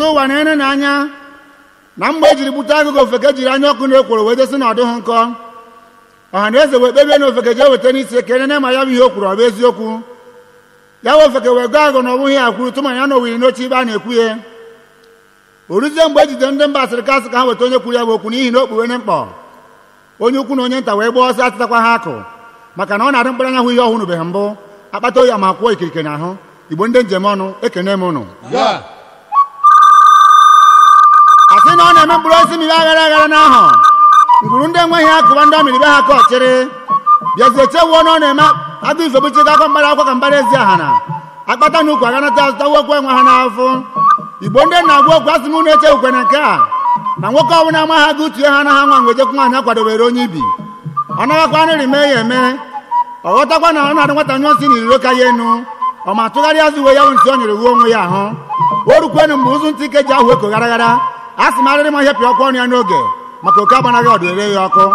ụwa na-ene n'anya na mgbe ejiri gbute agụgụ ofeke jiri anya ọkụ na ekworo wee dosi na ọdụ ha nkọ ọha na eze wee kpebie na ofeke jee weta n'isi ekele na ma ya bụ ihe o kwuru ọ bụ eziokwu ya wee ofeke wee gụọ agụ na ọ bụghị ya kwuru tụma ya na owiri n'oche ibe a na-ekwu ya o ruzie mgbe ejide ndị mba asịrị kasị ka ha weta onye kwuru ya bụ okwu n'ihi na o kpuwene mkpọ onye ukwu na onye nta wee gbaa ọsọ atịtakwa ha akụ maka na ọ na-adị mkpụrụ anya hụ ihe ọhụrụbeghị mbụ akpata oyi ma kwụọ ikirike n'ahụ igbo ndị njem ọnụ ekene m ụnụ asị na ọ na-eme mkpụrụ osisi mmiri aghara aghara n'ahụ ngwuru ndị enweghị akụba ndị ọmịrị be ha ka ọchịrị bịazie chewuo na ọ na-eme agụ ife bụchịta akọ mgbara akwa ka mbara ezi aha na akpata na ukwu aganata azụtawa okwu enwe ha n'afọ igbo ndị na-agwa okwu asị m unu echewukwe na nke a na nwoke ọbụla ama ha gụ tue ha na ha nwa ngwejekwu nwaanyị akwadobere onye ibi ọ naghakwa nrị mee ya eme ọ ghọtakwa na ọ na-adị nwata nyụọ si n'iriro ka ya enu ọ ma tụgharịa uwe ya bụ ntị o nyere uwe onwe ya ahụ o rukwenu mgbe ụzụ ntị ike ji ahụ eko gara gara a sị m arịrị m ihe pịa ọkụ ọnụ ya n'oge maka oke agbanaghị ọdụ ere ya ọkụ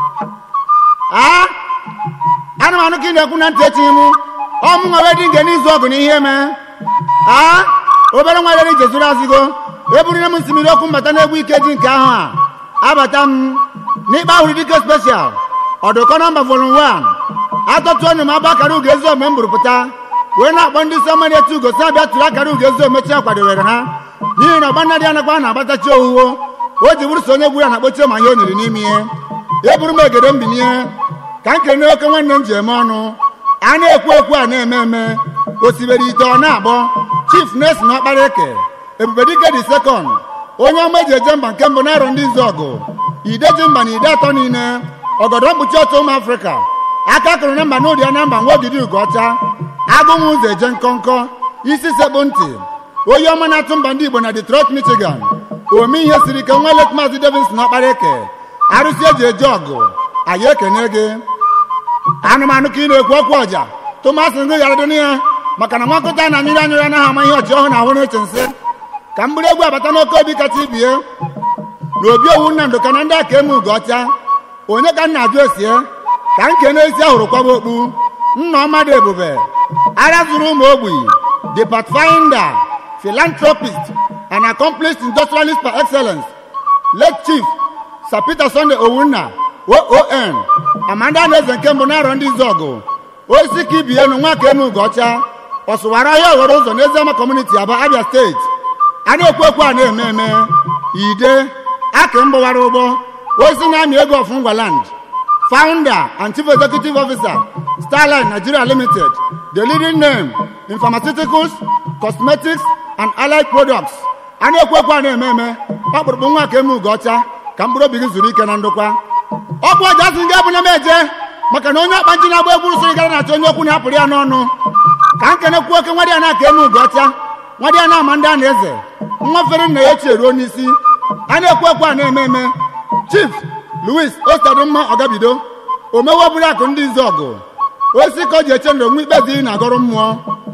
a ana m anụ ka ị na-ekwu na ntị echi m ọmụ nwa wee dị nge n'izu ọgụ na ihe mee a obere nwa rere ije zụrụ azịgo eburire m nsimiri okwu mbata n'egwu ike ji nke ahụ a abata m n'ikpe ahụrụ dike speshal ọdụkọ nọmba volum 1 atọtụ ọnụ m abụ akara ugo ezi ome m bụrụ pụta wee na-akpọ ndị isi ọma na-eti ugo si abịa tụrụ akara ugo ezi omechi akwadowere ha n'ihi na ọgba dị anakwa na-agbatachi owuwo o ji bụrụ so onye gburu na akpochie ma ihe o nyere n'ime ihe eburu m egede mbinye ka m kene oke nwanne m ji eme ọnụ a na-ekwu ekwu a na-eme eme osibere ite ọ na-agbọ chief nes na ọkpara eke ebubedike dị sekọnd onye ọma eji eje mba nke mbụ na-arọ ndị izu ọgụ ide ji mba na ide atọ niile ọgọdọ mkpuchi ọtọ ụmụ afrịka aka kụrụ na mba n'ụdị ya na mba nwa ogidi ugo ọcha agụnwụ ụzọ eje nkọnkọ isi sekpụ ntị onye ọma na-atụ mba ndị igbo na detroit michigan ome ihe siri ike nwa let maazị davidson ọkpara eke arụsị eji eje ọgụ anyị ekene gị anụmanụ ka ị na-ekwu okwu ọja tụmasị ngụ ghara dị ya maka na nwakọta na anyụrụ anyụrụ anaghị ama ihe ọchị ọhụrụ na ahụ na-eche nsị ka mgbụrụ egwu abata n'oke obi kacha ibie na obi owu nnamdụ ka na ndị aka eme ugo ọcha onye ka nna ajụ esie ka nke n'ezi ahụrụ kwaba okpu nna ọmadụ ebube ara zuru ụmụ ogbi the pathfinder philanthropist and accomplished industrialist par excellence late chief sir peter sunday owunna oon amanda na-eze nke mbụ na-arọ ndị izu ọgụ osisi ka ibi enu nwa ka eme ugo ọcha ọsụwara ahịa oghoro ụzọ n'eziama kọmuniti aba abia steeti a na-ekwu ekwu a na-eme eme ide aka mgbawara ụgbọ osisi na-amị ego of ngwaland founder and chief executive officer starline nigeria limited the leading name in pharmaceuticals cosmetics and allied products a na-ekwu ekwu a na-eme eme ọkpụrụkpụ nwa ka eme ugo ọcha ka mkpụrụ obi gị zuru ike na ndokwa ọkwa ọja sị nga abụnya m eje maka na onye ọkpa nji na-agba egwu sịrị gara na-achọ onye okwu na-apụrụ ya n'ọnụ ka m kenekwu oke nwa dị ya na-aka eme ugo ọcha nwa dị ya na-ama ndị a na-eze nwa fere nna ya ochie ruo n'isi a na-ekwu ekwu a na-eme eme chief louis ostadumma ọgabido omewe bụrụ akụ ndị izu ọgụ osisi ka o ji eche ndụ nwa ikpe ziri na agọrọ mmụọ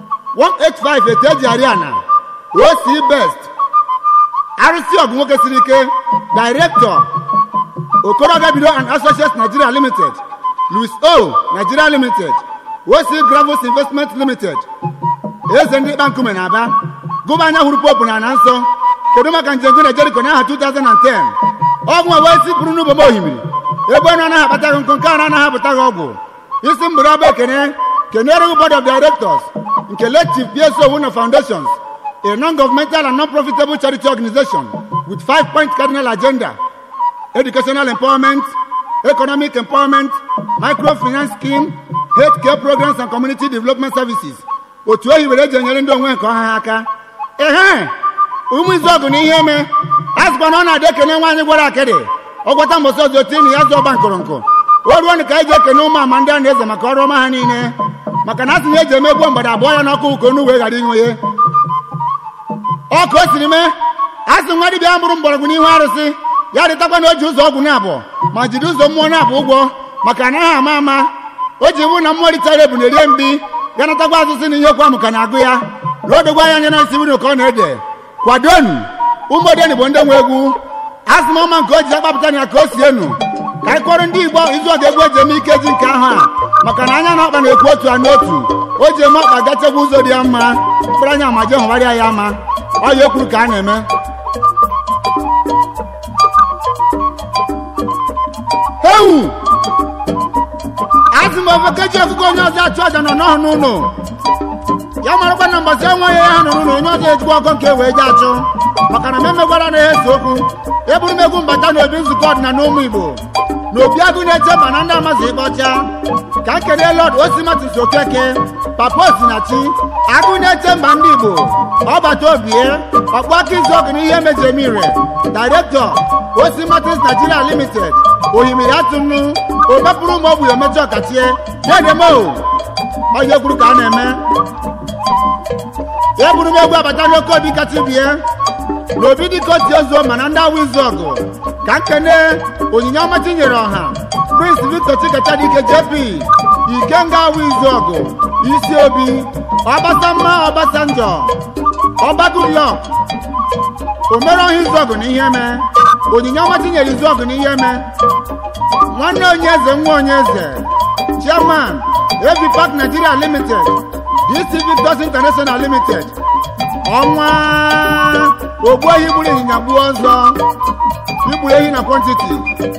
185 etu eji arị ana oc best arụsị ọgụ nwoke siri ike director okoro ọgabido and associates nigeria limited louis o nigeria limited oc gravels investment limited eze ndị ịkpa nkume na aba gụba anya hụrụ popu na ana nsọ kedu maka njem na jeriko n'aha 2010 ọgwụ a wee si bụrụ n'ụbọm ohimiri ebe ọnụ anaghị akpata gị nkụ nke ara anaghị apụta gị ọgwụ isi mgbere ọba ekene kenere gị board of directors nke late chief pso owuno foundations a non-governmental and non-profitable charity organization with five point cardinal agenda educational empowerment economic empowerment microfinance scheme health care programs and community development services otu ohi were eji enyere ndị onwe nke ọha ha aka ehe ụmụ izu ọgụ na ihe eme a sịkwa na ọ na-adị ekene nwaanyị gwara akịrị ọgwọta mbọsị ọzọ tinye ya zụ ọba nkụrụnkụ o ruo ka anyị ji ekene ụmụ ama ndị a na-eze maka ọrụ ọma ha niile maka na a sị na eji eme gbuo mgbada abụọ ya n'ọkụ ụkọ onu wee ghara inwe ya ọka o siri mee a sị nwa dibịa mụrụ mgbọrọgwụ n'ihu arụsị ya dịtakwa na o ji ụzọ ọgwụ na-abụ ma jiri ụzọ mmụọ na-abụ ụgwọ maka anaghị ama ama o ji bụ na mmụọ ritara ebu na-erie mbi ya natakwa azụzụ na ihe kwa m ka na-agụ ya na o dogwa anya na isi wuru ka ọ na-ede kwadonu ụmụodeni bụ ndị nwe egwu asị m ọma nke o ji akpapụta na ya ka o si enu ka anyị kọrọ ndị igbo izu ọga egwu eji eme ike ji nke ahụ a maka na anya na ọkpa na-ekwu otu a n'otu o ji eme ọkpa gachekwa ụzọ dị ya mma mkpụrụ anya ma je hụgharịa ya ama ọ ya ekwuru ka a na-eme ewu azụ m ofe keji ọkụkọ onye ọzọ achụ aja nọ n'ọhụ n'ụlọ ya marakwa na mbọsị enweghị ya ha nụrụ na onye ọzọ ejikwa ọkọ nke wee ji achụ maka na m emegwara na ya ese okwu eburu m egwu mbata na obi nzukọ ọdịnala ụmụ igbo na obi agụ na-eche mba na ndị amazi ịkpọcha ka m kelee lọd osimatis okeke papa osinachi agụ na-eche mba ndị igbo ọbata obie ọkpụ aka izu ọgụ na ihe mejemire direktọ osimatis nigeria limited oyimiri atụnụ obepụrụ ụmụ ogbu emechi ọkachie dedemo onye kwuru ka a na-eme eburu m egwu abata n'oke obi kacha bie na obi dịka otu ozuo mana ndị awụ izu ọgụ ka nkene onyinye ọma tinyere ọha prince victor chikechadike jp ikenga awụ izu ọgụ isi obi ọbasamma ọbasanjọ ọbagulọ omere ọha izu ọgụ na ihe eme onyinye ọma tinyere izu ọgụ na ihe eme nwanne onye eze nwa onye eze chairman av park nigeria limited dc victors international limited ọnwa ogbu ehi gburu ịnyịnya gbuo ọzọ igburu ehi na kwantiti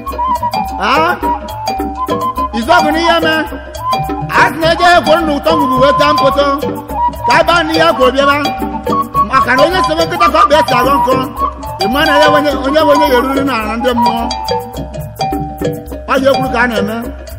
izọgụ n'ihe me a sị na-eje ekworo na ụtọ ngwugwu wee taa mpoto ka ebe a n'ihe kwuru bịaba maka na onye sebe nkịta ka ọ bịa aghọ nkọ ịma na ya onye onye onye ya eruru na ala ndị mmụọ ọ ya ekwuru ka a na-eme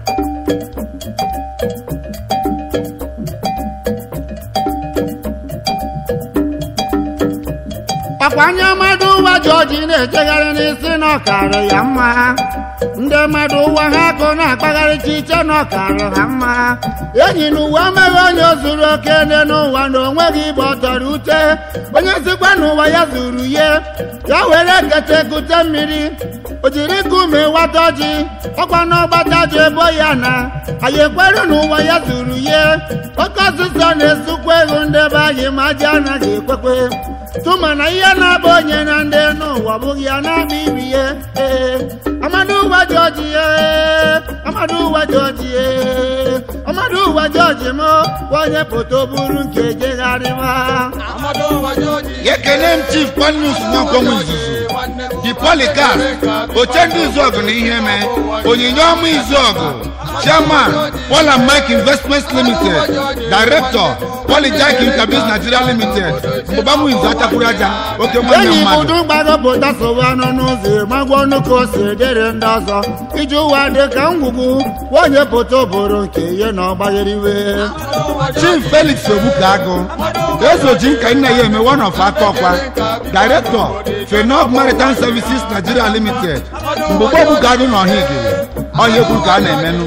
ọkwa anya mmadụ ụwa jọji na-ejegharị n'isi n'ọkarị ya mma ndị mmadụ ụwa ha akụ na-akpagharị chiche n'ọkarị ha mma enyi na ụwa amaghị onye zuru oke nne n'ụwa na onweghị igbe ọtọrọ ute onye zikwa n'ụwa ya zuru ihe ya were kete kute mmiri o jiri nkume wata ọjị ọkwa n'ọgbata ji ebo ya na anyị ekwere n'ụwa ya zuru ihe oke ọsụsọ na-esukwa ego ndị be anyị ma ji anaghị ekwekwe tụma na ihe na-abụ onye na ndị n'ụwa bụghị ya na-akpa ibi ya ee amadu ụwa jọji ee amadu ụwa jọji ee amadu ụwa jọji m onye foto buru nke jegharịba ekele m chief panus nwankwo izuzu di polikas oche ndị izuọgụ na ihe mee onyinye ọma izuọgụ chairman paul and mike investments limited director polyjack interbiz nigeria limited mgbamu izu achakwuru aja oke nwanne enyi mmadụ ụdụ gbagọpụta sowe ọnụ n'ụzọ magwa ọnụ ka o si dịrị ndị ọzọ iji ụwa dị ka ngwugwu onye foto bụrụ nke ihe na ọgbagheriwe chief felix ogbukagụ ezoji nka nna ya eme one of aka ọkwa director fenov maritime services nigeria limited mgbogbo ogbukagụ na ọhigiri ọhịa ekwu ka a na-emenụ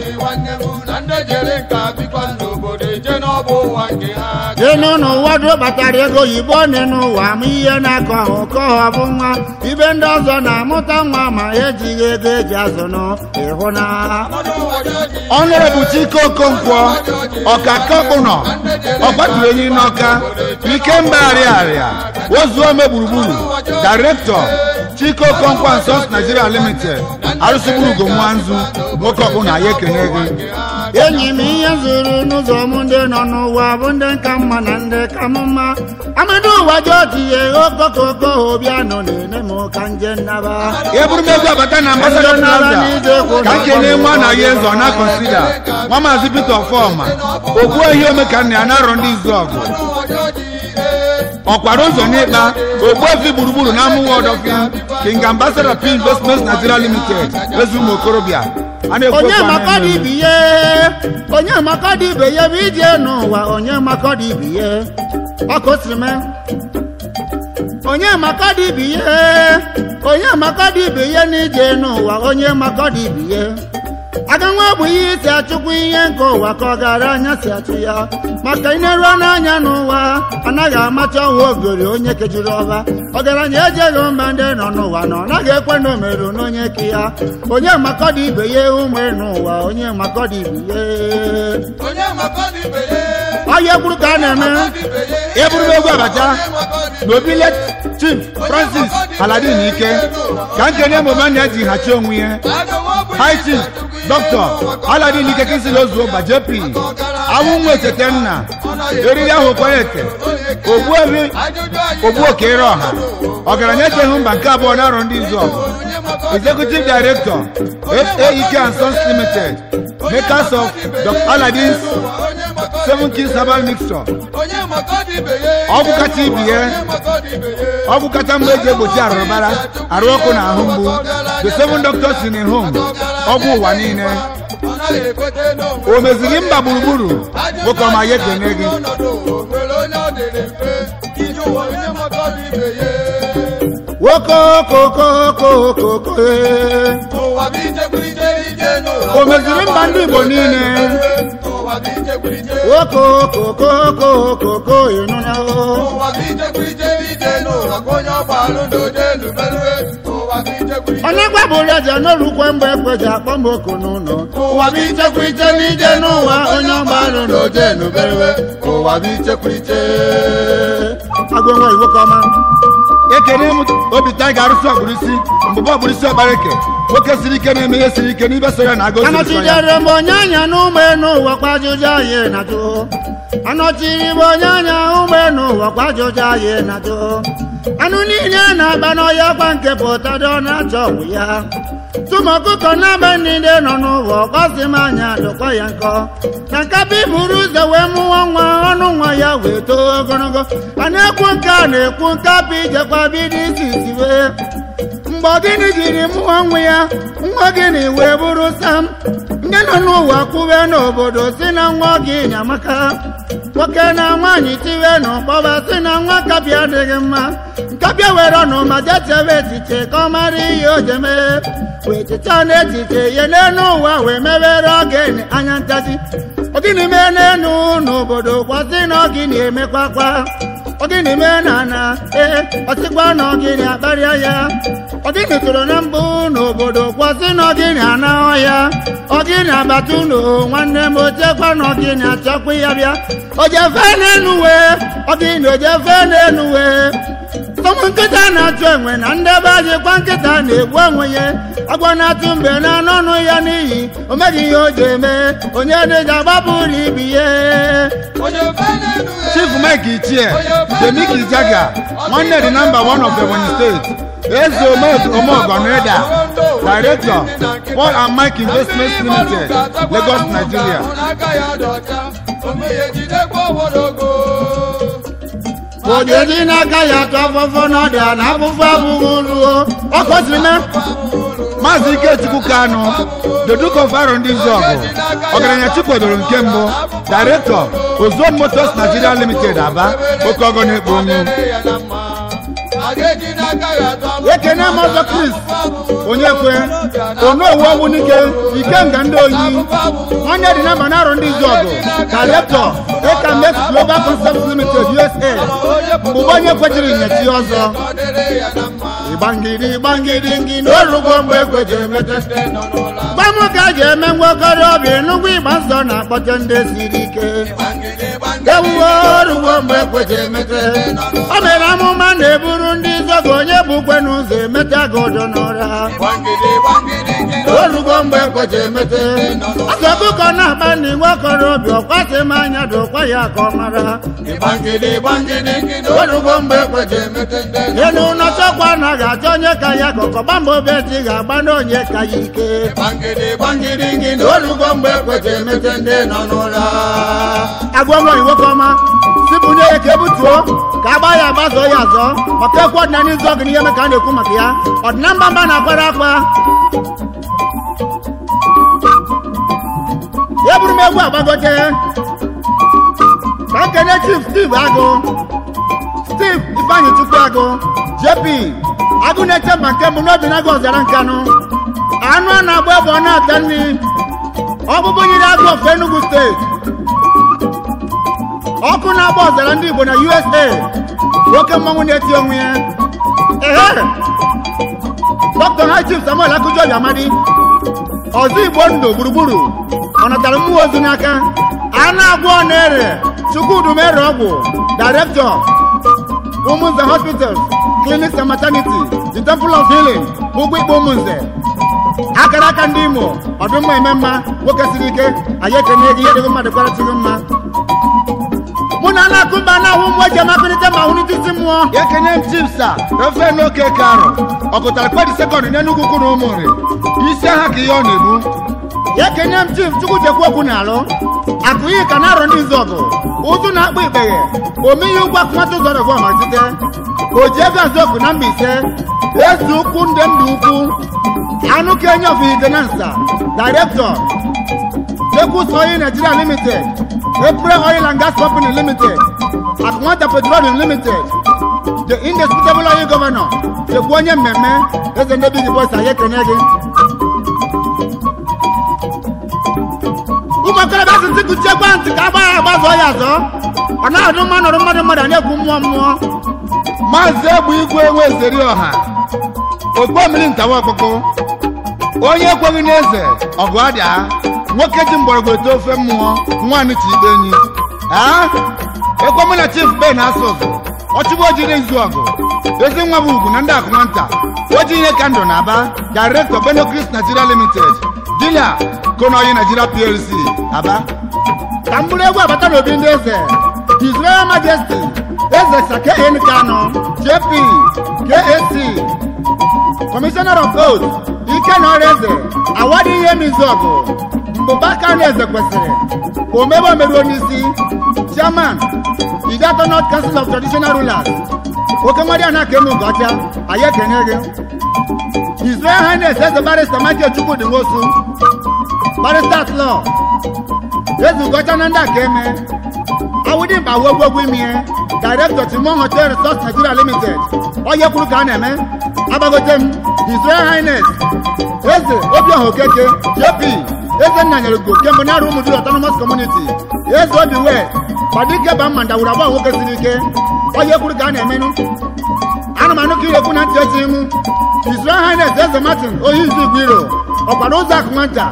ịnụ n'ụwa dị batara ego oyibo dị n'ụwa ma ihe na-akọ ahụ ka ọ bụ nwa ibe ndị ọzọ na-amụta nwa ma ejighị ego eji azụnụ ịhụ na ọnụrọbụ chike okonkwo ọkaka kpụnọ ọgbatụrụ enyi n'ọka ikemba arịarịa ozuome gburugburu directọ chike okonkwo and sons nigeria limited arụsịgburugo nwanzu nwoke ọkpụna ya ekene gị enyi m ihe zuru n'ụzọ m ndị nọ n'ụwa bụ ndị ka mma na ndị ka m mma amadu ụwa ji otiye okokoko obianọ na-ene m ka nje nnaba eburu m egwu abata na ambassador plaza ka nkene nwa na ya eze ọ na kọnsida nwa maazị peter ọfọma okwu ehi ome ka nna ya na-arọ ndị izu ọgụ ọkwara ụzọ n'ịkpa ogbuefi gburugburu na amụwa ọdọfịa king ambassador p investments nigeria limited ezi ụmụ okorobịa a na-ekwu onye okwu a makọdị na-eme. ibe ihe onye makọdị ibe ya bụ ije n'ụwa onye makọdị ibe ihe ọkụ siri mee onye makọdị ibe ihe onye makọdị ibe ihe n'ije n'ụwa onye makọdị ibe ihe aga nwa bụ ihe isi achụkwa ihe nke ụwa ka ọ gara anya si achụ ya maka ineruo n'anya n'ụwa anaghị amacha ọwa ogori onye kejiri ọba ọgaranya ejeghị mba ndị nọ n'ụwa na ọ naghị ekwe na omeru n'onye ke ya onye makọdị ibe ya ụmụ n'ụwa onye makọdị ibe ya ọya ekwuru ka a na-eme eburu m egwu abacha na obile chief francis aladin ike ka nkene emume na eji hachi onwe ya high chief dr aladin ike kinsili ozuo gba jp awụ nwa echete nna eriri ahụ kwere eke ogbuebi ogbu okere ọha ọgaranya echeghị mba nke abụọ na arọ ndị izu ọgụ executive director aek and sons limited makers of dr aladins seven kings herbal mixture ọgwụ kacha ibi ya ọgwụ kacha mgbe eji egbochi arụrụbara arụ ọkụ na ahụ mgbu the seven doctors in a home ọgwụ ụwa niile o meziri mba gburugburu nwoke ọma ya ekene gị wokokokokokoko o meziri mba ndị igbo niile wokokokokokoko ịnụna onye gbabụrụ eze n'olukwe mgbe ekweji akpọ m oku n'ụlọ ụwa bụ ichekwa iche n'ije n'ụwa onye ọgbalụ na oje n'oberewe ụwa bụ ichekwa iche agụnwa iwu kọma ekene m obi taiga arụsị ọkpụrụisi mbụbọ ọkpụrụisi ọkpareke nwoke siri ike na-eme ihe siri ike n'ibe so ya na agụsị nsọ ya anọchidere m onye anya n'ụmụ n'ụwa kwa ajụjụ anyị na-ajụ anọchiri m onye anya ụmụ n'ụwa kwa ajụjụ anyị na-ajụ anụ niile na-aba n'ọhịa kwa nke pụtado na-achọ ọgwụ ya tụmụ ọkụkọ na-aba niile nọ n'ụwa ọkọsi m anya dụkwa ya nkọ na nkapa iburu ụzọ wee mụọ nwa ọnụ nwa ya wee too ogologo a na-ekwu nke a na-ekwu nkapa ijekwa bido isi isi wee mgbe gịnị jiri mụọ nwa ya nwa gịnị wee bụrụ sam ndị nọ n'ụwa kwube n'obodo si na nwa gị nyamaka nwoke na nwaanyị tiwe n'ụkpọba si na nwa kapịa adịghị mma nkapịa were ọnụ ma jechebe echiche ka ọ mara ihe o jeme wee cheta n'echiche ya n'elu ụwa wee mebere ogene anya ntachi ogini mee n'elu n'obodo kwasị na ogini emekwakwa ogini mee na ana ee ọsịkwa na ogini akparịa ya ogini tụrụ na mbụ n'obodo kwasị na ogini anahụ ya ogini agbata ụlọ nwanne m ochekwa na ogini achọkwa ya bịa ojefe n'elu wee ogini ojefe n'elu wee ụmụ nkịta na-achụ enwe na ndebe ajịkwa nkịta na-egbu onwe ya agwa na-atụ mbe na anọnụ ya n'iyi o meghị ihe o ji eme onye dịga gbapụrụ ibi ya chief mike ichie jemiki jaga nwanne dị namba one of ebonyi steeti eze omeogonreda director paul and mike investments limited lagos nigeria ojeji n'aka ya atụ afọfọ n'ọdịa na afụfụ abụghị ruo ọ kọsiri mee maazị ikechukwu kanu the duke of aro ndị izu ọgụ ọgaranya chikwedoro nke mbụ director ozon motors nigeria limited aba oke ọgọ na-ekpo onwu ekene mọzọ kris onye kwe onowu ọnwụ n'ike ikenga ndị oyi onye dị namba na arọ ndị izu ọgụ director ekamex global concept limited usa mgbe onye kwejiri nyechi ọzọ ịgbangidi ịgbangidi ngị n'orugbo mgbe ekwejiri mete gbamụ ka a ga-eme nwokorobịa enugwu ịgba nsọ na-akpọte ndị siri ike ewuwe orugbo mgbe ekwejiri mete o mere amụma na-eburu ndị zọgo onye bụkwe n'ụzọ emeta gị ụjọ n'ụra orugbo mgbe ekweje emete ọsọ ọkụkọ na-akpa ndị nwokorobịa ọkwasị m anya dụkwa ya ka ọ mara orugbo mgbe ekweje emete enu ụlọ chọkwa na ga-achọ onye ka ya kọkọ gbamba obeti ga-agba n'onye ka ya ike orugbo mgbe ekweje emete ndị nọ n'ụra agwa nwa nwoke ọma sipụnye ya ka ebutuo ka agba ya agbazọ ya azọ maka ekwu ọdịnala izu ọgụ n'ihe ka a na-ekwu maka ya ọdịna mba mba na-akwara akwa ya bụrụ m egwu agbagote ka nkene chief steve agụ steve ifeanyị chukwu agụ jp agụ na-eche mba nke mbụ n'obi na agụ ọzara nkanụ anụ a na-agba ebe ọ na-ata nri ọgbụgbụ nyere agụ of enugu steeti ọkụ na-agba ọzara ndị igbo na usa nwoke mmanwụ na-eti onwe ya ehe dr high chief samuel akụjọbi amadi ọzọ igbo ndụ gburugburu ọ natara mmụọ ozu n'aka a na-agwọ ọ na-ere chukwudumere ọgwụ director ụmụnze hospitals clinics and maternity the temple of healing ụgwọ ikpe ụmụnze akara aka ndị imo ọdụmma eme mma nwoke siri ike anyị ekene gị ihe dịghị mmadụ kwarachigị mma na na-akụba na ahụ mgbe eji amakọrịta ma ahụ n'itisi mmụọ ekene m chief sa refe n'oke karụ ọgụtara kpedi sekọndị n'enugwu ukwu na ụmụnri isi aha ka ihe ọ na-ebu ya kenye m chief chukwuchekwu okwu n'alụ akụyi ka na-arọ ndị izu ọgụ ụzụ na-akpụ ikpeghe omeihe ụgwọ akụmatụ ụzọ rọgụ ọmazite oji ego azọkụ na mbaise eze ukwu ndị ndụ ukwu anụ kenye of idenansa director Jekus Oil Nigeria Limited, April Oil and Gas Company Limited, Akwanta Petroleum Limited, the indisputable oil governor, Chekwu onye mmemme, eze ndị big boys anyị ekene gị. ụmụ okorobịa asịsị kụchie ekwentị ka agba ya agbazọ ya azọ ọ na-adụ mma nọrọ mmadụ mmadụ a na-ekwu mmụọ mmụọ maazị egbu igwe enwe ezeri ọha ogbo mmiri ntawa ọkpụkpụ onye ekweghị n'eze ọgụ adịa nwoke ji mgbọrọgwụ ete ofe mmụọ nwaanyị chi ikpe enyi aa ekwemụ na chief ben asụsụ ọchịgbo ojiri izu ọgụ ezi nwa bụ ugwu na ndị akụnanta oji ihe ka ndụ na aba director benocris nigeria limited dealer konoyi nigeria plc aba ka m bụrụ egwu abata n'obi ndị eze his royal majesty eze sake n kano jp kac commissioner of oath ike na ọrụ eze awadi ihe mizọgụ mbụba kano eze kwesịrị omebe omeruo n'isi chairman idato north council of traditional rulers oke mmadụ a na-aka eme ugocha anyị ekene gị his royal highness eze barista michael chukwudi nwosu barista at law ezugocha na ndị aka eme awụdị mkpa wuo gbogbo ime director timon hotel resort nigeria limited onye kwuru ka a na-eme agbagote m his royal highness eze obiọha okeke jp eze nna nyere ugo kemgbe na-arụ ụmụ dịrị autonomous community eze obi wee gbadike ba mma ndawuru agba nwoke siri ike onye kwuru ka a na-emenụ ana m anụ ka irekwu na ntị echi imu his royal highness eze martin ohi izu igwe iro ọkwara ụzọ akụ nwata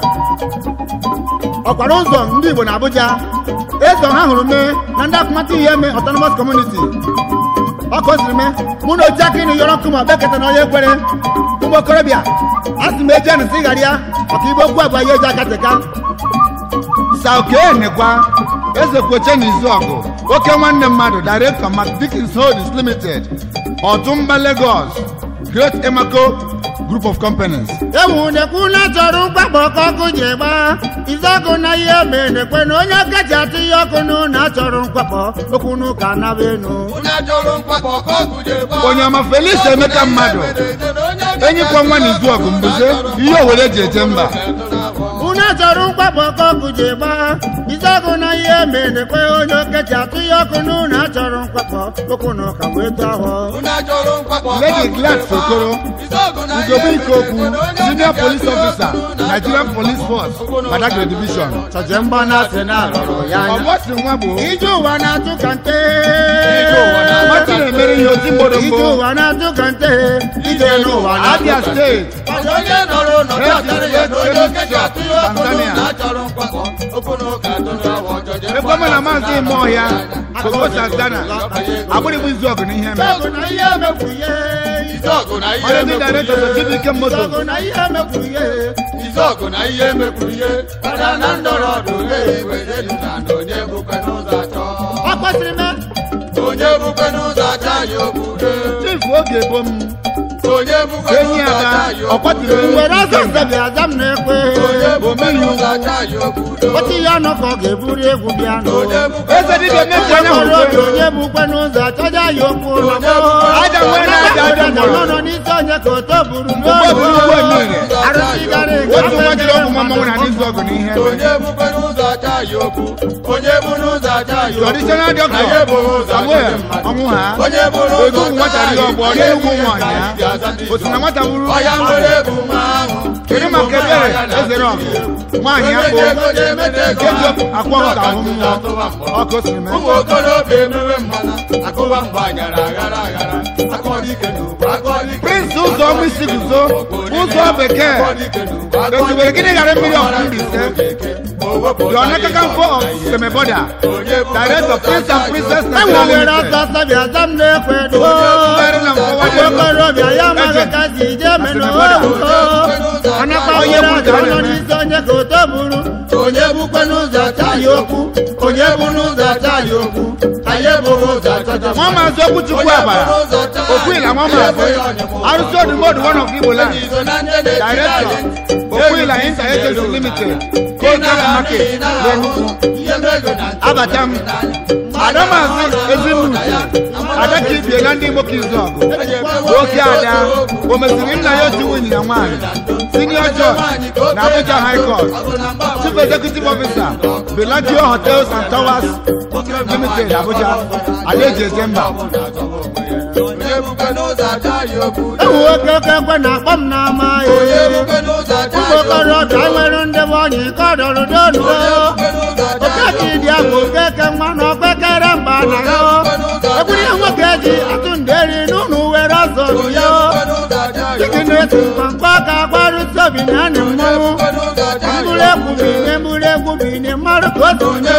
ọkwara ụzọ ndị igbo na abuja eze ọha hụrụ mee na ndị akụmatụ ihe eme autonomous community ọkụ o siri mee mụ na oji aka ịnụ yọrọ nkụ ma beketa na onye ekwere ụmụ okorobịa a sị m eji anụ sị ghara ya maka igbe okwu agwa ya eji aka teka saukenekwa eze kwoche na izu ọgụ oke nwanne mmadụ director mac dickens holdings limited ọtụmba lagos great emaco group of companies ewu nekwu na chọrọ mgbagbo ka ọkụ ji gba izọkụ na ihe mee nekwe na onye kacha atụ ihe ọkụ nụ na achọrọ mkwakpọ okwu n'ụka naba enu onye ọma felis emeka mmadụ enyikwa nwa na izu ọgụ mbuze ihe owere ji eje mba unu chọrọ mgbagbo ka ọkụ ji gba izọkụ na ihe mee nekwe onye kacha atụ ihe ọkụ nụ na achọrọ mkwakpọ okwu n'ụka wee tụ ahụ lady glad sokoro ugobe ikoku senior police officer nigerian police force badagry division chọje mgba na asị na arụrụ ya anya ọgbọsi nwa bụ ije ụwa na-atụ ka nte nwata na-emere ihe oti ije mgbọrọgbo ụwa na-atụ ka nte ije n'ụwa na-atụ abia steeti onye nọrọ ụlọ dọtara ya na onye okeji atụ ya ọkụ Tanzania. na achọrọ mkpakọ okwu na ụka atụrụ awọ ọjọjọ ekwema na maazị ime ọhịa kogo tanzania agbụrịbụ izu ọgụ na ihe mere ọgụ na ihe emekwu ihe izọgụ na ihe onye ndị emekwu director ihe sodibike moto ọgụ na ihe emekwu ihe izọgụ na ihe emekwu ihe kada na ndọrọ ọdụ iwe elu na na onye bukwe n'ụzọ achọ ọ kpasịrị me onye bukwe n'ụzọ achọ anyị okwude chief oge bom onye bukwe enyi n'ụzọ achọ ada anyị ọkwatiri okwude were ọsọ nzebi aza m na-ekwe onye bukwe n'ụzọ achọ anyị okwude otu ihe ọnụ ka ọ ga-eburu egwu bịa nụ onye bukwe eze dibịa meji anya ọrụ obi hụrụ onye bukwe n'ụzọ achọja ya okwu ụlọ m Aja nwere aja aja mụrụ. nọ n'isi onye ka oto buru Ụgbọ buru ụgbọ niile. arụsị gara aga otu nwa jiri ọgwụ nwa mmanwụ na n'izu ọgụ na ihe mere onye bukwe n'ụzọ achọ anyị okwu onye bu n'ụzọ achọ anyị okwu traditional Anyị doctor ebughị ụzọ samuel achọ mmadụ. ọnwụ ha onye bụrụ otu ụmụ nwata riri ọgbọ rie ugwu nwaanyị ya otu na nwata bụrụ ọya nwere ebu nwa ahụ kedu maka ebere ezere ọgụ nwaanyị akpụ nke ji akwa ụka ahụ mmụọ ọkụ siri mee ụmụ okorobịa emewe mmana akụwa mgba gara aghara aghara akọdike n'ugbo akọdike prince ụzọ ọmụ isi guzo ụzọ bekee Esubere gịnị ghara mmiri ọkụ Mbaise? the onekakamfo of semeboda director prince and princess enwe nigeria were limited ọsọ ọsọ bịa za m na-ekwe duo Mbere na mfọwa dị ụmụ okorobịa ya amaghị ka si ije menụ anakpa Onye nwere kwuru aja ka ọnọ ọ na-eme. n'isi onye ka oto buru onye bukwe n'ụzọ achọ acha ya okwu onye bụ n'ụzọ acha ya okwu anyị ebughị ụzọ achọcha nwa maazị okwuchukwu abara okwuila nwa maazị arụsị odumọdụ one of igbo land director okwuila inter agency limited kogan market n'enugu abata m ada maazị ezinuche ada ka ibie na ndị igbo ka izu ọgụ oke ada o meziri nna ya otu nwunye na nwaanyị senior judge na abuja high court chief executive officer belagio hotels and towers limited abuja alaeji ezemba ewu oke oke ekwe na-akpọ m n'ama ya ụmụ okorobịa nwere ndị bụ ọnyị ka ọ dọrọ donuo okeke ịdị ahụ okeke nwa na okpekere mba na ya ekwuru ihe nwoke ji atụ nderi n'ụlọ were ọzọ bụ ya chiki na-eti mkpamkpa ka agbarụsi obi na anị mmanwụ mbụrụ egwu bine mbụrụ egwu bine mmadụ ka otu onye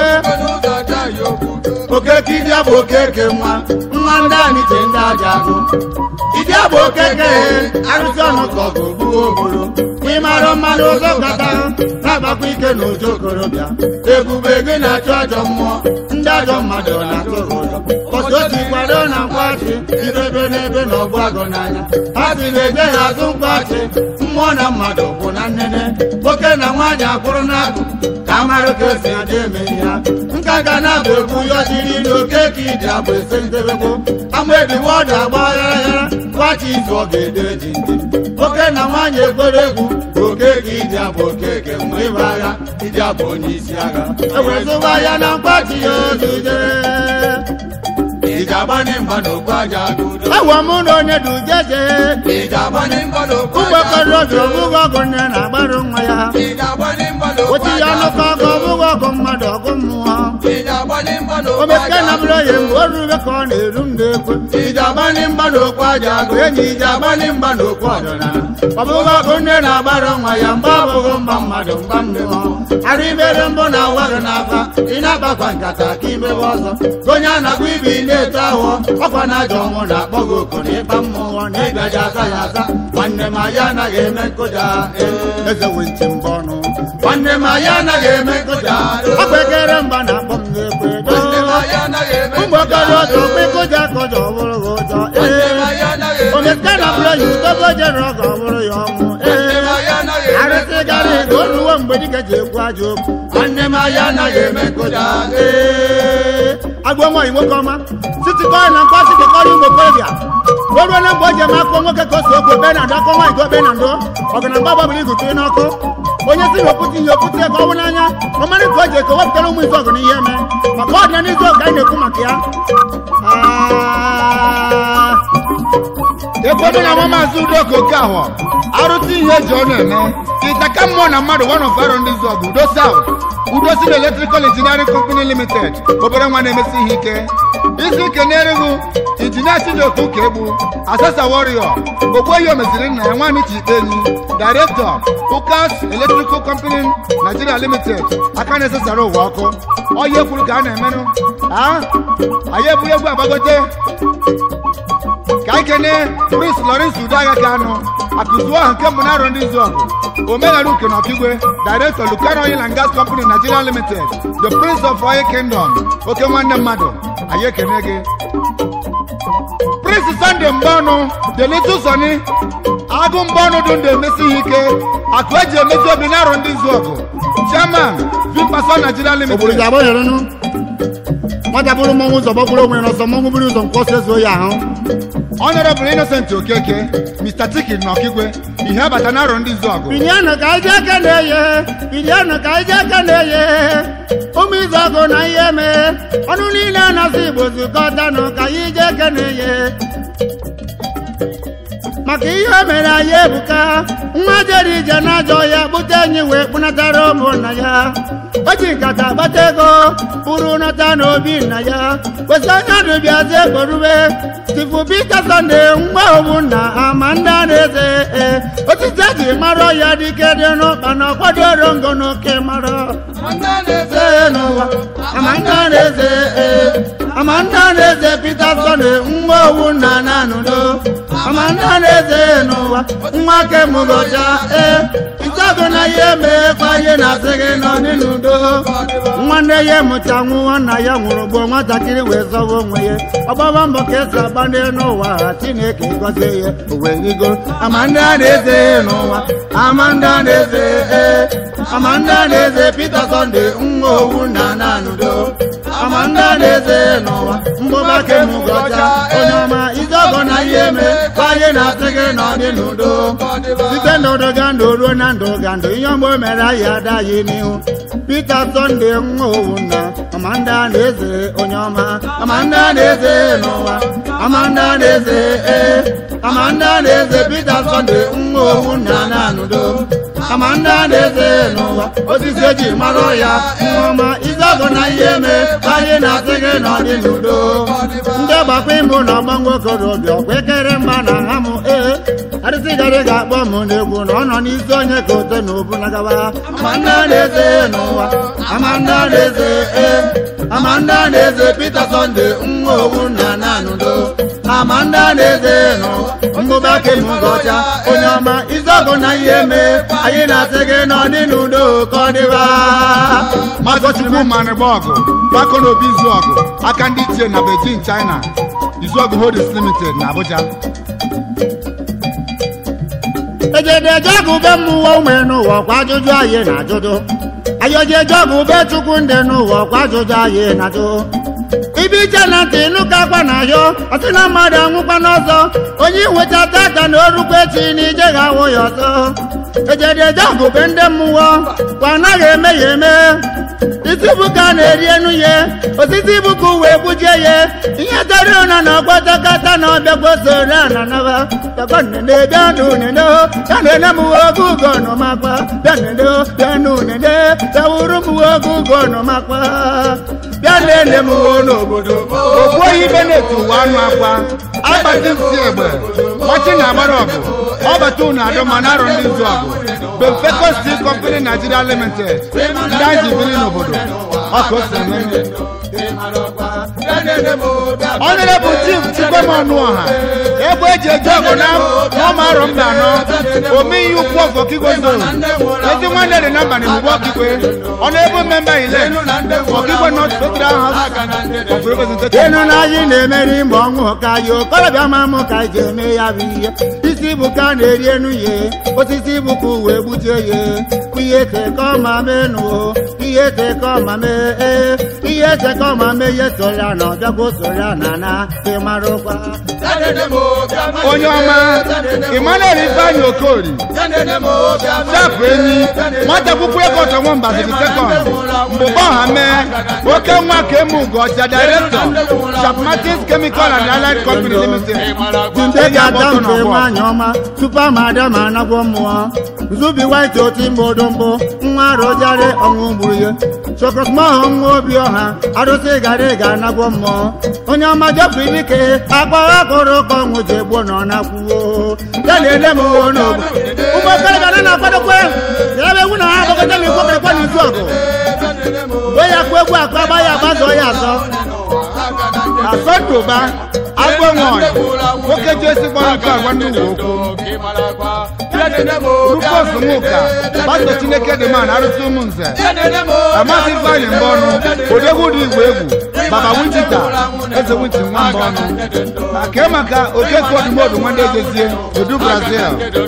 okeke ịdị abụ okeke nwa nwa ndị anyị ji ndị aja agụ ịdị abụ okeke arụsị ọnụ ka ọgụ gbuo obodo ịmarụ mmadụ ụzọ kata na-agbakwa ike na ojo okorobịa ebube gị na-achụ ajọ mmụọ ndị ajọ mmadụ na-atụ ha ụjọ kọsi otu kwado na nkwachi idebe n'ebe na ọgbụ agụ n'anya ha si na-eje ya azụ mkpachi mmụọ na mmadụ bụ na nnene nwoke na nwaanyị akwụrụ n'akụ ka amarụ ka esi adị eme ya nka ga na-abụ egwu ya jiri n'okeke ịdị abụ ese ndebekwo ama ediwe ọdụ agba gharagara kwachi izu ọ ga-edo eji ndị nwoke na nwaanyị ekwere egwu okeke ịdị abụ okeke mgbe ịba agha ịdị abụ onye isi agha ewezụwa ya na nkwachi ya ozuje iji agbanye mgba n'okpu aja agụ udo ewe mụ na onye du jeje iji agbanye mgba n'okpu ụgbọ aja agụ okorobịa udo ọbụghị ọgụ nne na-agbarụ nwa ya iji agbanye mgba n'okpu otu ya aja ọnụ ka ọgụ ọbụghị ọgụ mmadụ ọgụ mmụọ iji agbanye mgba n'okpu omeke aja na agụ bụrụ ya mgbe o rube ka ọ na-eru m na-ekwe iji agbanye mgba n'okpu aja agụ enyi iji agbanye mgba n'okpu ọdịnala ọbụghị ọgụ nne na-agbarụ nwa ya mgbe ọ bụghị mba mmadụ mgba mmụọ arụ ibere mbụ na awa gị n'afa ị na-agbakwa nkata ka imebe ọzọ onye a na-agba ibe ị na-eto ahụ ọkwa na ajọ ọmụ na-akpọ gị oku na ịkpa mmụọ na ịgaji aza ya aza nwanne m anyị anaghị eme nkụja ee. eze wee ntị mbọ ọnụ nwanne m anyị anaghị eme nkụja ọ bụ ekere mgba na-akpọ m n'ekwe nwanne m anyị anaghị eme ụmụ okorobịa okpekụja ka ụjọ bụrụ ha ụjọ nwanne m ee anyị anaghị eme omeke na bụrụ ya udobo jere ọgọ bụrụ ya ọnwụ nwanne m ee anyị anaghị eme arụsị gara ego oluwo mgbe dike ji ekwu ajọ okwu nwanne m anyị anaghị eme nkụja ee agwọ nwaanyị nwoke ọma sitikọọ na mkpọsi kekọrọ ụmụ okorobịa o ruo na mgbe o ji eme akpọ nwoke ka o si okwu ebe na ndụ akọ nwaanyị ka obe na ndụ ọgụ na mgba gbabiri igute n'ọkụ onye si na okwute ihe okwute ka ọ bụ n'anya ọ mara ka o ji eke wepụtara ụmụ izu ọgụ na ihe eme maka ọdịna n'izu ọgụ anyị na-ekwu maka ya Ah. ekwedo na nwa maazị udoka okahọ arụsị ihe eji ọnụ eme ịtaka mmụọ na mmadụ one of aro ndị zọgụ udo south udo sil electrical engineering company limited obere nwa na-emesi ihe ike isi ike na-erughu injinia chidoku ka egbu asasa warrior ogbuehi omeziri nna ya nwaanyị chi enyi director ukas electrical company nigeria limited aka na-esesara ụwa ọkụ ọya ekwuru ka a na-emenụ a anyị eburu egwu agbagote ka anyị kene prince lawrence udeagha ka anụ akụzuo aha nke mbụ na-arọ ndị izu ọgụ omeghara uke na ọkigwe director lucano oil and gas company nigeria limited the prince of oil kingdom oke nwanne mmadụ anyị ekene gị prince sunday mgbanụ the little sony agụ mgbanụ dụ ndụ emesi ihe ike akụ eji emezi obi na-arọ ndị izu ọgụ chairman vipaso nigeria obodo limited ji agbanyerenu nwata bụrụ mmọnwụ ụzọ gbakwuru onwe ya n'ọsọ mmọnwụ buru ụzọ nke ọsọ ezuo ya ahụ honorable innocent okeke mr tikin na ọkigwe ihe abata na arọ ndị izu ọgụ bilianụ ka anyị ji aka na-eye bilianụ ka anyị ji aka na-eye ụmụ izu ọgụ na ihe mee ọnụ niile anasị igbo zukọtanụ ka anyị ji aka na-eye maka ihe o mere anyị ebuka nwa jere ije n'ajọ ya kpụta enyi wee kpụnatara ụmụnna ya o ji nkata kpata ego bụrụ nata n'obi nna ya kwesị anya dụbịazi ekporube tifu pita sọnde nwa owu nna ama ndị a na-eze ee otite ji mara ya dike dị n'ụkpa na ọkwadoro ngo n'oke mara eze n'ụwa ama ndị a na-eze ee ama ndị a na-eze pita sọnde nwa owu nna na-anụdo ama ndị a na-eze n'ụwa nwa kemụgoja ee ite ịzago na ihe meekwa ihe na-asị gị nọ n'udo nwanne ya mụcha nwụọ nna ya nwụrụ gbuo nwatakịrị wee zọwa onwe ya ọgbaba mbọ ka esi agba n'elu ụwa ha chineke gọzie ya o wee rigo ama ndị a na-eze n'ụwa ama ndị a na-eze ee ama ndị a na-eze Pita Sunday nwa owu na nanudo ama ndị a na-eze n'ụwa mgbụba kemugọcha onye ọma izogo na ihe mee ka anyị na-asị gị nọ dị n'udo site n'ụdọ ga ndụ ruo na ndụ ga ndụ ihe ọgbọ mere anyị adaghị n'ihu Pita Sunday nwa owu nna amanda na-eze onye ọma amanda na-eze n'ụwa amanda na-eze ee amanda na-eze Pita Sunday nwa owu na nanudo amanda na-eze n'ụwa osisi eji mara ya nneọma izogo na ihe mee ka anyị na-asị gị nọ dị n'udo ndị gbakwa ịmụ na ọgba nwokorobịa ọkwa ekere mgba na ha mụ ee arịsịgarị ga-akpọ m n'egwu na ọ nọ n'isi onye ka ote na obu na gawa amanda na-eze n'ụwa amanda na-eze ee amanda na-eze Pita Sunday nwa owu na nanudo amanda na-eze n'ụwa mbụba kemugọcha onye ọma izogo na ihe mee anyị na-asị gị nọ dị n'udo ka ọ dịba magochukwu manịgba ọgụ gbakọ n'obi izu ọgụ aka ndị ichie na Beijing China izu ọgụ holdings limited na Abuja ejedeje ọgụ be mmụọ ume n'ụwa kwa ajụjụ anyị na ajụjụ ayojeje ọgụ be chukwu ndị n'ụwa kwa ajụjụ anyị na ajụ ibe iche na ntị nụka akwa na ahịọ ọsị na mmadụ anwụkwa n'ọzọ onye nwechata aka na orukwa echi na ije ga-awụ ya ọzọ ejedeje ọgụ be ndị mmụọ kwa anaghị eme ya eme isi bụ ka a na-eri enu ya osisi bụ ka uwe gbujie ya ihe tara ụna na ọgbọtakata na ọbịagwosoro na naba bịakwanene bịanụ nene ya na-ene m oge ugo nụmakwa bịanene bịanụ nene bịawuru m oge ugo nụmakwa bịa nene m n'obodo okwu oyi benet ụwa anụ akwa agbati nsị egbe ọchị na-agbara ọgụ ọbata unu adọ ma na-arọ ndị nzu ọgụ Bemfeco Steel Company Nigeria Limited ndị anyị ji biri n'obodo ọka o si eme ọnụrebụ chief chikwemọnụ ọha ebe eji eje ọgụ na ọma arọ mba anọ ome ihe ukwu ọgụ ọkigwe zoro ezi nwanne dị na mbanị mgbe ọkigwe ọnụ ebe memba ile ọkigwe North Federal House of Representatives enu na anyị na-emeri mgbe ọnwụ ka anyị okorobịa ma mụ ka anyị ji eme ya bụ ihe isi bụ ka a na-eri enu ya osisi bụ ka uwe gbujie ya ihe teka ọma menụ ihe teka ọma mee ee ihe teka ọma mee ihe soya na ọbịagwo soya na na ịmarụkwa onye ọma Emmanuel Ifeanyi Okori sapụ enyi nwata akwụkwọ ekọtọ nwa mbaziri sekọnd mgbe ọha mee oke nwa ka eme ugocha director Sharp Martins Chemical and Allied Company Limited Ndị ga-ada mfe nwaanyị ọma tupu amada ma anagwọ mmụọ nzubi white oti mbodo mbụ nwa arụjarị ọnwụ gburu ya chokosmọhụ nwa obi ọha arụsị gara ga anagwọ mmụọ onye ọma jepụrụ ike akpagha kụrụ ka ọnwụ ji egbuo na ọ na-akwụwo ya na-ele m uwe n'obodo ụmụ okorobịa na na-akwadokwe ya ebe ewu na ha agbakọta na ikwokerekwa n'izu ọgụ mgbe ya kụ egwu akpa agba ya agbazọ ya azọ asọndoba agbanwe nwoke ji ezigbo nke agwa ndị uwe okwu rufus nwụka pastọ chineke dị man arụsị ụmụ nze amasị ifeanyị mbọ ọnụ odegwu dị igwe egwu baba wichita eze wichi nwa mbọ ọnụ ake maka oke kodimodu nwanne ejezie odu brazil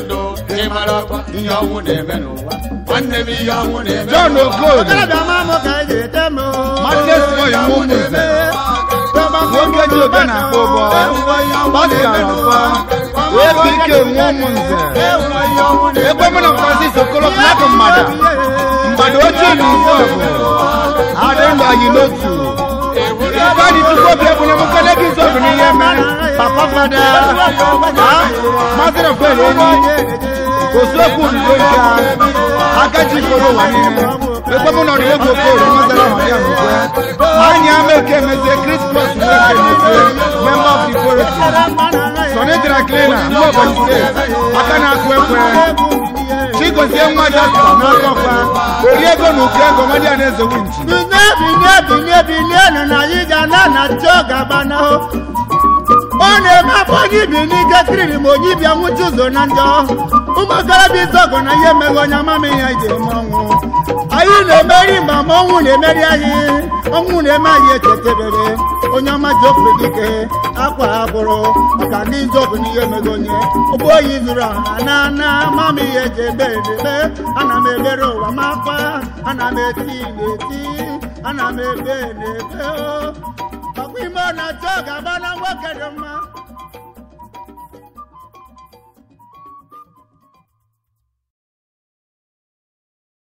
john okoli okorobịa ma mụ ka eji ete m Martinez Moyo nwa ụmụ nze nwoke ji obe na akpọ ụbọ pascal ọfọ ebe ike nwa ụmụ nze ebe mụ na francis okolo plakụ mgbada mgbada ochie na izu ọgụ adị ndụ anyị n'otu ifeanyị chukwu obi ebunye m nkele gị izu ọgụ n'ihe mere papa fada mazịrị ofel enyi osuokwu ududo nke a aka ji koro ụwa niile ebe mụ nọrọ egwu okoro mazara ọhịa n'ugwe anyị ama eke emezie krismas nweke emezie member of the forest Sonny Drakilina ndị Ebonyi steeti aka na-akụ ekwe chigozie nwa jaspa n'aka ọkwa ori ego na ụkọ ego nwadị a na-eze winchi binye binye binye binye nụ na anyị ga na na chọ gaba na ọ na-eme afọ onye ibi n'ike kiriri ma onye ibi anwụchi ụzọ na njọ ụmụ okorobịa isi ọgụ na ihe emeghị onye amama ihe ji eme ọnwụ anyị na-emeri mgbe ma ọnwụ na-emeri anyị ọnwụ na-eme anyị echetebere onye ọma ji ofe dike akwa agbụrụ maka ndị nzọgụ na ihe emeghị onye ụgbọ oyi zuru ọha na na mama ihe ji ebe edebe ana m ebere ụwa m akwa ana m eti na-eti ana m ebe na-ebe o ọkwa ime ọ na-achọ ga-agba na nwoke dị mma